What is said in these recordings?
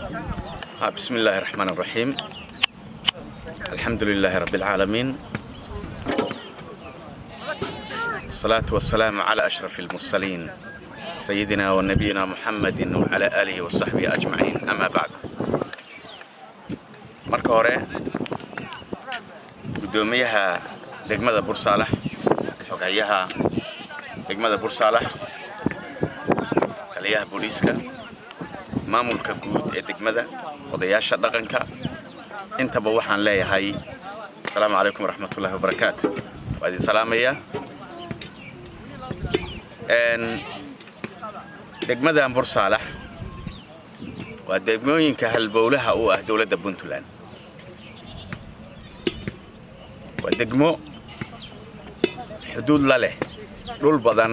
بسم الله الرحمن الرحيم الحمد لله رب العالمين والصلاة والسلام على أشرف المرسلين سيدنا ونبينا محمد وعلى آله وصحبه أجمعين أما بعد marka hore guddoomiyaha degmada bursaalax xogayaha degmada bursaalax taliyaha booliiska maamulka guud ee degmada odayaasha dhaqanka intaba waxaan leeyahay asalaamu calaykum waraxmatullahi wabarakaatu waa idin salaamayaa degmadan bursaalax waa degmooyinka halbowlaha u ah dowladda puntland waa degmo xuduud la leh dhul badan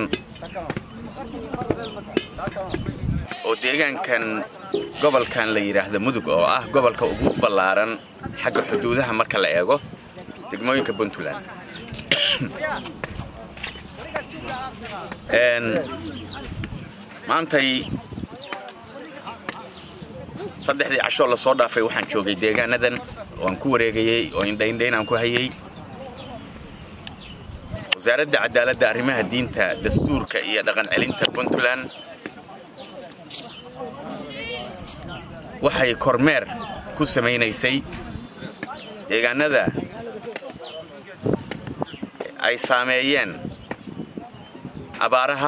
oo deegaankan gobolkan la yidhaahdo mudug oo ah gobolka ugu ballaaran xagga xuduudaha marka la eego degmooyinka puntland maantay saddexdii cashoo la soo dhaafay waxaan joogay deegaanadan oo aan ku wareegayey oo indhaindhayn aan ku hayay wasaaradda cadaaladda arrimaha diinta dastuurka iyo dhaqan celinta puntland waxay kormeer ku samaynaysay deegaanada ay saameeyeen abaaraha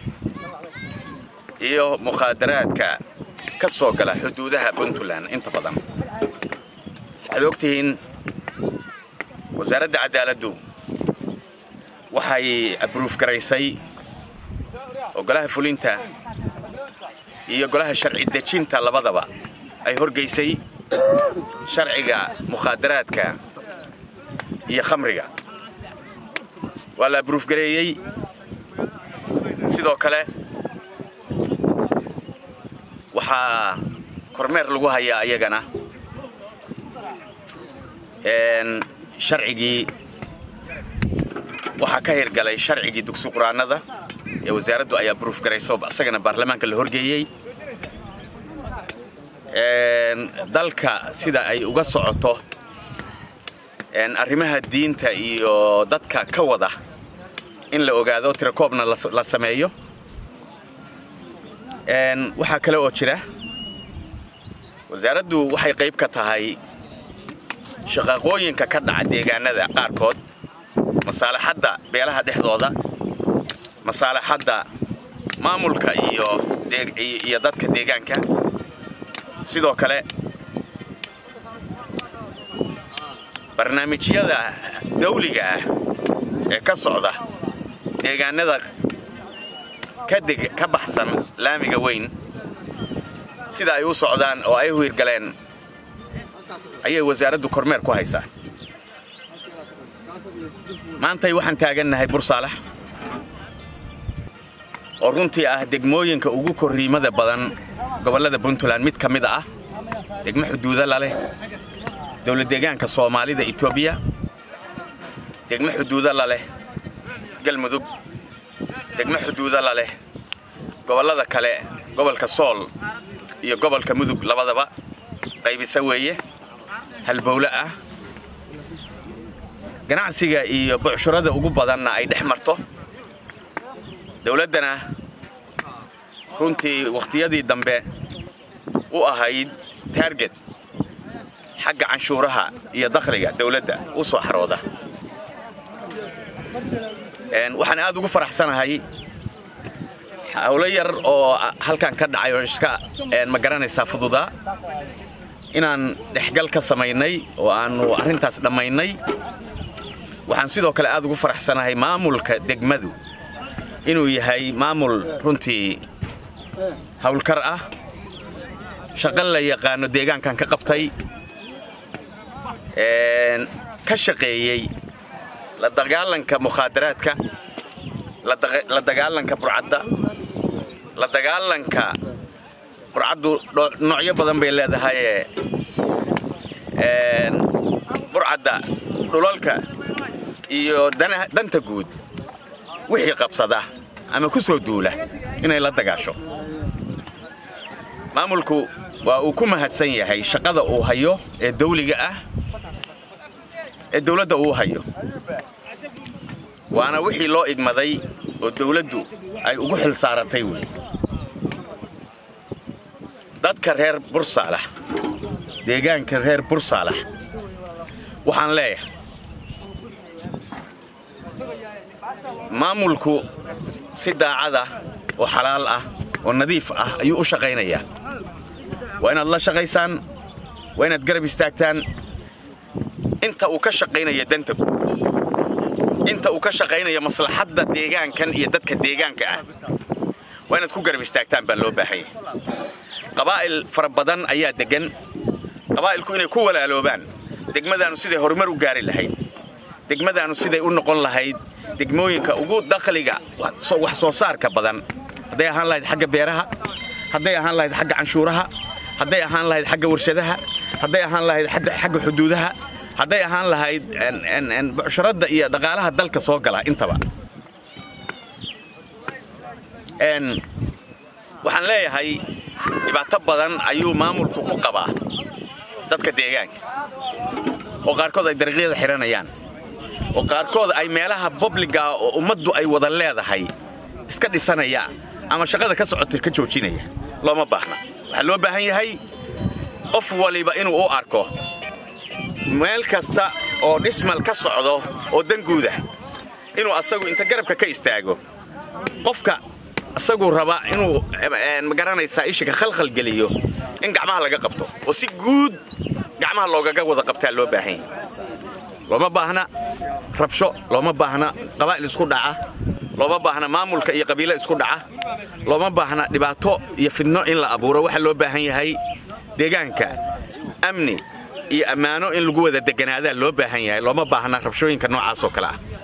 iyo mukhaadaraadka ka soo gala xuduudaha puntland inta badan waxaad ogtihiin wasaaradda cadaaladdu waxay abruuf garaysay oo golaha fulinta iyo golaha sharci dejinta labadaba ay horgaysay sharciga mukhaadaraadka iyo khamriga waa la abruuf gareeyey sidoo kale waxaa kormeer lagu hayaa iyagana sharcigii waxaa ka hirgalay sharcigii dugsi quraanada ee wasaaraddu ay abruuf garayso isagana baarlamaanka la horgeeyey dalka sida ay uga socoto arrimaha diinta iyo dadka ka wada in la ogaado tirakoobna la sameeyo waxaa kale oo jira wasaaraddu waxay qayb ka tahay shaqaaqooyinka ka dhaca deegaanada qaarkood masaalaxadda beelaha dhexdooda masaalaxadda maamulka iyo dadka deegaanka sidoo kale barnaamijyada dawliga ah ee ka socda deegaanada ka baxsan laamiga weyn sida ay u socdaan oo ay u hirgaleen ayay wasaaraddu kormeer ku haysaa maantay waxaan taagannahay bursaalax oo runtii ah degmooyinka ugu korriimada badan gobollada puntland mid ka mid ah degmo xuduuda la leh dowlad deegaanka soomaalida etoobiya degmo xuduuda la leh galmudug degmo xuduuda la leh gobollada kale gobolka sool iyo gobolka mudug labadaba qaybisa weeye halbowle ah ganacsiga iyo bucshurada ugu badanna ay dhex marto dowladdana runtii wakhtiyadii dambe u ahayd taarget xagga canshuuraha iyo dakhliga dowladda u soo xarooda waxaan aad ugu faraxsanahay hawlo yar oo halkan ka dhacay oo iska ma garanaysaa fududaa inaan dhexgal ka samaynay oo aannu arrintaas dhammaynay waxaan sidoo kale aad ugu faraxsanahay maamulka degmadu inuu yahay maamul runtii hawlkar ah shaqo la yaqaano deegaankan ka qabtay ka shaqeeyey la dagaalanka mukhaadaraadka la dagaalanka burcadda la dagaalanka burcaddu noocyo badan bay leedahayee burcadda dhulalka iyo danta guud wixii qabsada ama ku soo duula inay la dagaasho maamulku waa uu ku mahadsan yahay shaqada uu hayo ee dawliga ah ee dawladda uu hayo waana wixii loo igmaday oo dawladdu ay ugu xil saaratay wey dadka reer bursaalax deegaanka reer bursaalax waxaan leeyahay maamulku si daacada oo xalaal ah oo nadiif ah ayuu u shaqaynayaa waa inaad la shaqaysaan waa inaad garab istaagtaan inta uu ka shaqaynaya danta guud inta uu ka shaqaynaya maslaxadda deegaankan iyo dadka deegaanka ah waa inaad ku garab istaagtaan baa loo baahan yahay qabaa'il fara badan ayaa deggan qabaa'ilku inay ku walaaloobaan degmadaannu siday horumar u gaari lahayd degmadaannu siday u noqon lahayd degmooyinka ugu dakhliga wax soo saarka badan hadday ahaan lahayd xagga beeraha hadday ahaan lahayd xagga canshuuraha hadday ahaan lahayd xagga warshadaha hadday ahaan lahayd xagga xuduudaha hadday ahaan lahayd bucsharadda iyo dhaqaalaha dalka soo gala intaba waxaan leeyahay dhibaato badan ayuu maamulku ku qabaa dadka deegaanka oo qaarkood ay dariiqyada xihanayaan oo qaarkood ay meelaha bobliga oo ummaddu ay wada leedahay iska dhisanaya ama shaqada ka socota ka joojinaya looma baahna waxaa loo baahan yahay qof waliba inuu u arko meel kasta oo dhismal ka socdo oo danguuda inuu asagu inta garabka ka istaago qofka asaguu raba inuu magaranaysaa ishika khalkhal geliyo in gacmaha laga qabto oo si guud gacmaha loogaga wada qabtaa loo baahan yahay looma baahna rabsho looma baahna qabaa'il isku dhaca looma baahna maamulka iyo qabiilo isku dhaca looma baahna dhibaato iyo fidno in la abuuro waxaa loo baahan yahay deegaanka amni iyo ammaano in lagu wada deganaadaa loo baahan yahay looma baahna rabshooyinka noocaas oo kale ah